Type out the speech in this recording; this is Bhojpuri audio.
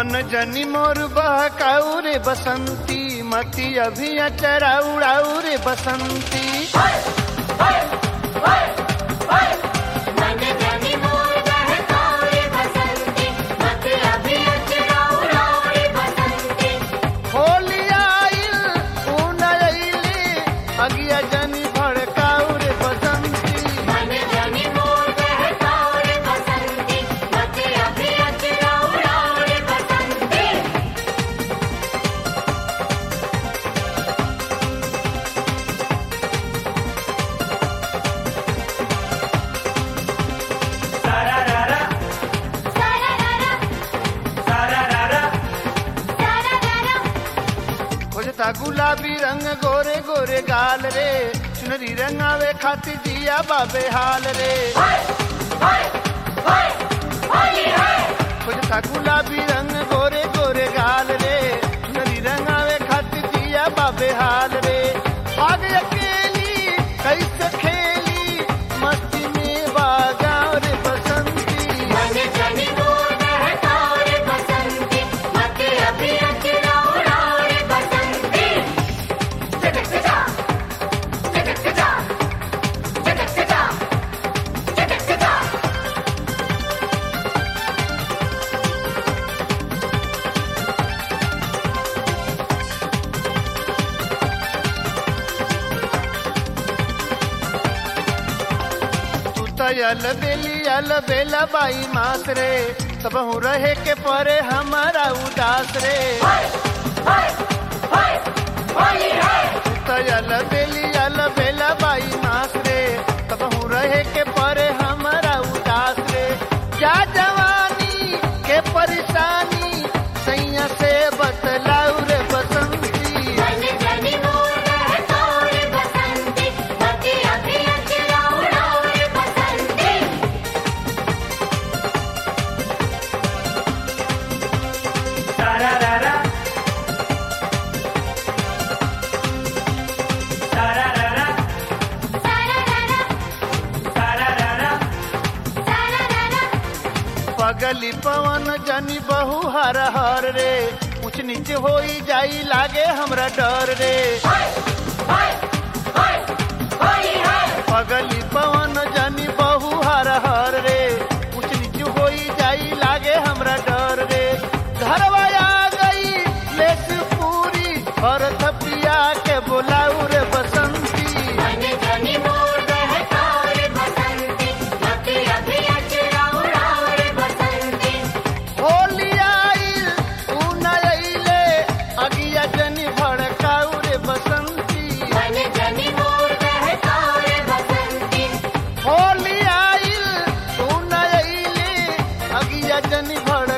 मन जनी मोर बहकाऊ रे बसंती मती अभी अचराऊ उड़ाऊ रे बसंती मन जनी मोर बहकाओ रे बसंती मत अभी अचराओ राओ रे बसंती होली आइल ऊन अइली अगिया जनी भड़काऊ रे बसंती मन जनी मोर बहकाओ रे बसंती मत अभी अचराओ राओ रे बसंती सारारारा सारारारा खोजता गुलाबी रंग गोरे गोरे गाल रे चुनरी रंगावे खातिर जिया बाबे हाल रे खोजता गुलाबी रंग गोरे गोरे गाल रे चुनरी रंगावे खातिर जिया बाबे हाल रे आग अकेली कैसे खेली मस्ती में बागाव रे बसंती मन जनी मोर बहकाओ रे बसंती मत अभी अचराओ राओ रे बसंती जगत जा जगत जा जगत जा जगत जा तू तो यल बेली यल बेला बाई मास रे सब हूँ रहे के परे हमारा उदास रे तू तो यल बेली यल बेला बाई मास रे सब हूँ रहे के परे हमारा उदास रे क्या जवानी के परेशानी सैया से बतलाऊ रे बसंती मन जनी मोर बहकाओ रे बसंती मत अभी अचराओ राओ रे बसंती सारारारा सारारारा पगली पवन जनी बहु हर हर रे ऊंच नीच होई जाई लागे हमरा डर रे पगली पवन जनी बहु हर हर रे ऊंच नीच होई जाई लागे हमरा डर रे घरवा आ गई लेस पूरी और थपिया के बोलाऊ रे बसंती मन जनी मोर बहकाओ रे बसंती मत अभी अचराओ राओ रे बसंती होली आइल ऊन अइले अगिया जनी भड़काऊ रे बसंती मन जनी मोर बहकाओ रे बसंती होली आइल ऊन अइले अगिया जनी भड़